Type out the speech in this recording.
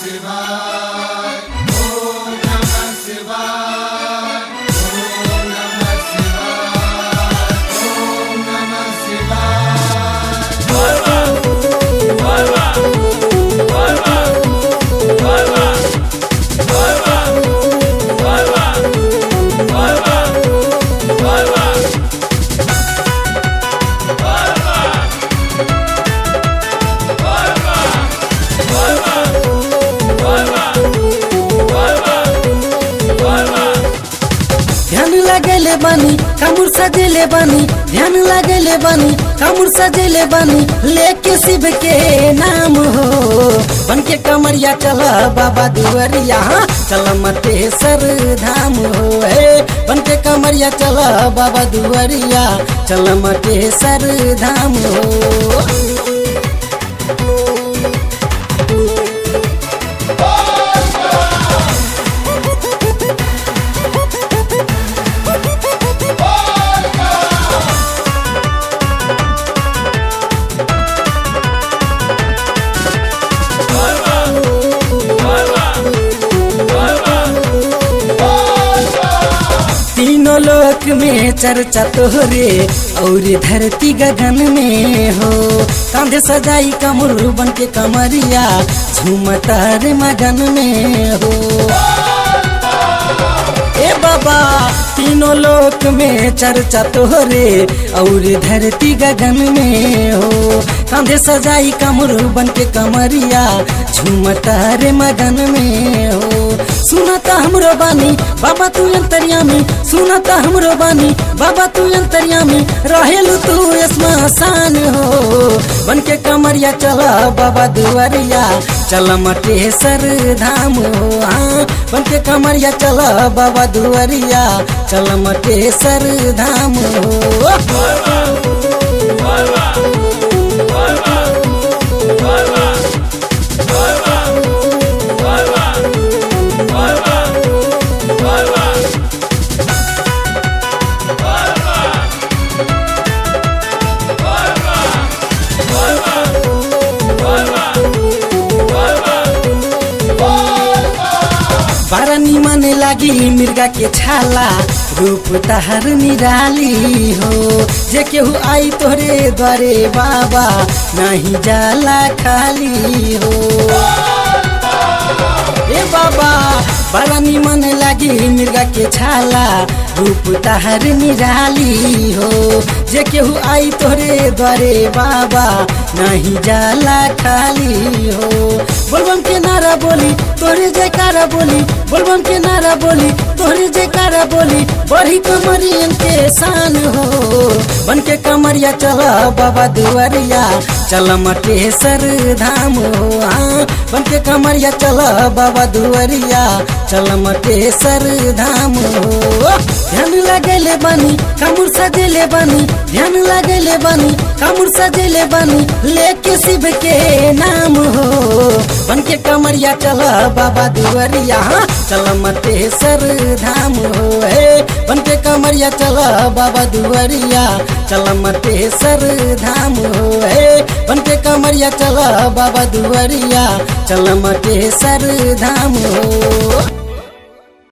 ध्यान लगेले बानी कामुर सजेले बानी ध्यान लगेले बानी कामुर सजेले बानी लेके शिव के नाम हो बन के कमरिया चल बाबा दुवरिया चल मटेसर धाम हो हे बन के कमरिया चल बाबा दुवरिया चल मटेसर धाम हो तीनों लोक में चर्चा तोहरे और धरती गगन में हो कांधे सजाई कमर बन के कमरिया झूमता रे मगन में हो ए बाबा तीनों लोक में चर्चा तोहरे और धरती गगन में हो कांधे सजाई कमर बन के कमरिया झूमता रे मगन में हो सुनता हमरो बानी बाबा तू अंतर्यामी सुनता हमरो बानी बाबा तू अंतर्यामी रहेलू तू स्मशान हो बन के कमरिया चला बाबा दुआरिया चल मटेसर धाम हो हाँ बन के कमरिया चला बाबा दुआरिया चल मटेसर धाम हो बारा निमन लागी मिर्गा के छाला रूप तहर निराली हो जे केहू आई तोहरे द्वारे बाबा नहीं जाला खाली हो ए बाबा बड़ा निमन लागी मिर्गा के छाला रूप तहर निराली हो जे केहू आई तोहरे द्वारे बाबा नहीं जाला खाली हो बोलबम के नारा बोली तोहरे जयकारा बोली बोलबम के नारा बोली तोहरे जयकारा बोली बड़ी कमरियन के शान हो बन के कमरिया चल बाबा दुआरिया चल मटेसर धाम हो हाँ बन के कमरिया चल बाबा दुआरिया चल मटेसर धाम हो ध्यान लगेले बानी कामुर सजेले बानी ध्यान लगेले बानी कामुर सजेले बानी लेके शिव के नाम हो बन के कमरिया चल बाबा दुआरिया हाँ, चल मटेसर धाम हो हे बन के कमरिया चल बाबा दुआरिया चल मटेसर धाम हो हे बन के कमरिया चल बाबा दुआरिया चल मटेसर धाम हो